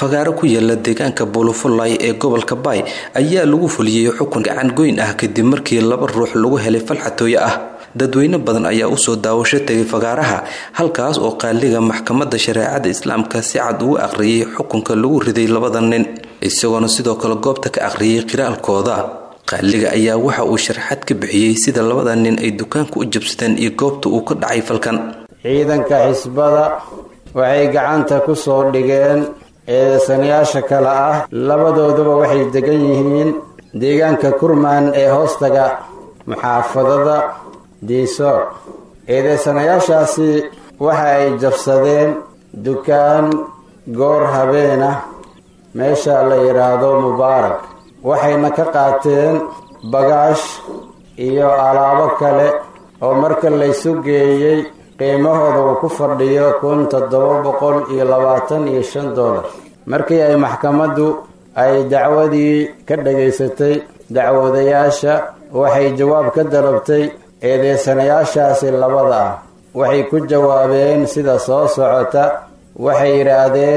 fagaaro ku yaala deegaanka buulufulay ee gobolka baay ayaa lagu fuliyey xukun gacan goyn ah kadib markii laba ruux lagu helay falxatooye ah dadweyne badan ayaa usoo daawasho tegay fagaaraha halkaas oo qaaliga maxkamadda shareecada islaamka si cad ugu aqriyay xukunka lagu riday labada nin isagoona sidoo kale goobta ka aqriyay qiraalkooda qaaliga ayaa waxa uu sharxad ka bixiyey sida labada nin ay dukaanka u jabsadeen iyo goobta uu ka dhacay falkan ciidanka xisbada waxay gacanta ku soo dhigeen eedeysanayaasha kale ah labadooduba waxay degan yihiin deegaanka kurmaan ee hoostaga muxaafadada diisoor eedeysanayaashaasi waxa ay jabsadeen dukaan goor habeen ah meesha la yidhaahdo mubaarak waxayna ka qaateen bagaash iyo alaabo kale oo marka laysu geeyey qiimahooda uu ku fadhiyo kun toddoba boqol iyo labaatan iyo shan dollar markii ay maxkamaddu ay dacwadii ka dhagaysatay dacwadayaasha waxay jawaab ka dalabtay eedeysanayaashaasi labada ah waxay ku jawaabeen sida soo socota waxay yidhaahdeen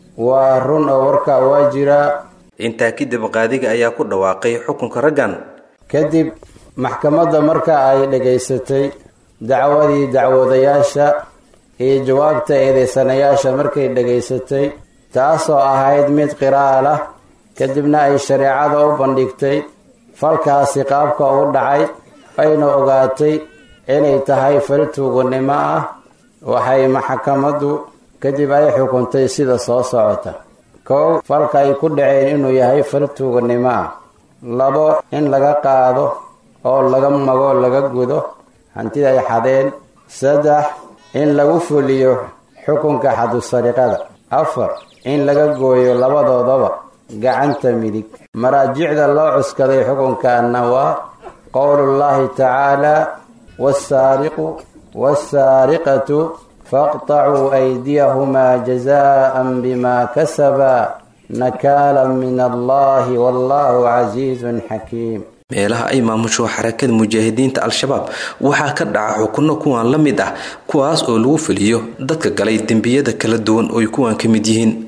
waa run oo warkaa waa jiraa intaa kadib qaadiga ayaa ku dhawaaqay xukunka raggan kadib maxkamadda marka ay dhagaysatay dacwadii dacwadayaasha iyo jawaabta eedeysanayaasha markay dhagaysatay taasoo ahayd mid qiraal ah kadibna ay shareecada u bandhigtay falkaasi qaabka u dhacay ayna ogaatay inay tahay fal tuuganimo ah waxay maxkamaddu kadib ay xukuntay sida soo socota kow falka ay ku dhaceen inuu yahay fal tuuganimo ah labo in laga qaado oo laga mago laga gudo hantida ay xadeen saddex in lagu fuliyo xukunka xadusariqada afar in laga gooyo labadoodaba gacanta midig maraajicda loo cuskaday xukunkaana waa qowlullaahi tacaala wasaariqu wasaariqatu faqtacuu aydiyahumaa jazaan bima kasabaa nakaalan min allahi wallahu casiizun xakiim meelaha ay maamusho xarakada mujaahidiinta al-shabaab waxaa ka dhaca xukunno kuwan la mid ah kuwaas oo lagu fuliyo dadka galay dembiyada kala duwan ooy kuwan ka mid yihiin